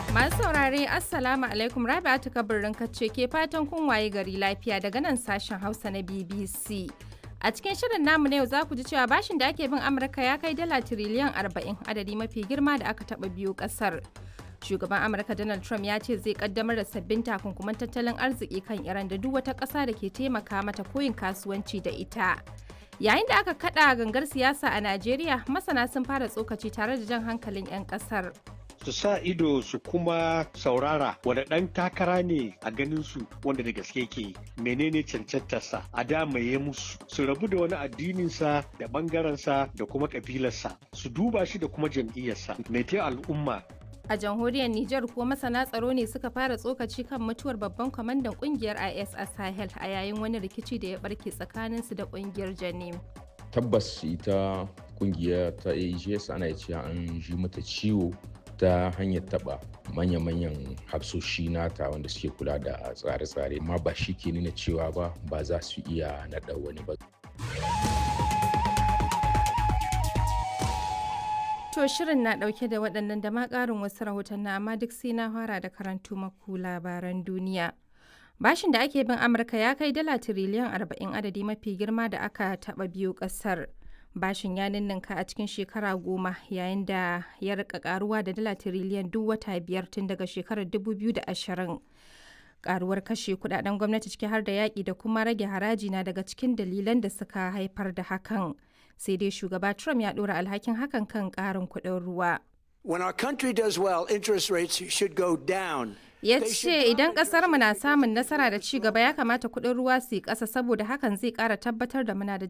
Masu saurare Assalamu alaikum Rabi'atu kabirin kacce ke fatan kun waye gari lafiya daga nan sashen Hausa na BBC. A cikin shirin namu na yau za ku ji cewa bashin da ake bin Amurka ya kai dala tiriliyan 40 adadi mafi girma da aka taba biyu kasar. Shugaban Amurka Donald Trump ya ce zai kaddamar da sabbin takunkuman tattalin arziki kan Iran da duk wata ƙasa da ke taimaka mata koyin kasuwanci da ita. Yayin da aka kada gangar siyasa a Najeriya, masana sun fara tsokaci tare da jan hankalin 'yan ƙasar. su sa ido su kuma saurara wanda ɗan takara ne a ganin su wanda da gaske ke menene cancantarsa a damaye musu su rabu da wani addininsa da ɓangarensa da kuma ƙabilarsa su duba shi da kuma jam'iyyarsa mai al'umma A jamhuriyar Nijar kuwa masana tsaro ne suka fara tsokaci kan mutuwar babban kwamandan kungiyar IS a Sahel a yayin wani rikici da ya barke tsakaninsu da kungiyar Janim. Tabbas ita kungiya ta AGS ana cewa an ji mata ciwo ta hanyar taba manya-manyan hafsoshi nata wanda suke kula da tsare-tsare amma ba shi ke nuna cewa ba ba za su iya naɗa wani ba. To shirin na ɗauke da waɗannan da ma ƙarin wasu rahoton na amma duk sai na fara da karantu maku labaran duniya. Bashin da ake bin Amurka ya kai dala tiriliyan arba'in adadi mafi girma da aka taɓa biyu ƙasar. bashin ya ninninka a cikin shekara goma yayin da ya rika karuwa da dala tiriliyan duk wata biyar tun daga shekarar 2020 karuwar kashe kudaden gwamnati ciki har da yaƙi da kuma rage haraji na daga cikin dalilan da suka haifar da hakan sai dai shugaba trump ya ɗora alhakin hakan kan ƙarin kuɗin ruwa When our country does well, interest rates should go down. ya ce idan mu na samun nasara da ci gaba ya kamata kuɗin ruwa su yi ƙasa saboda hakan zai ƙara tabbatar da muna da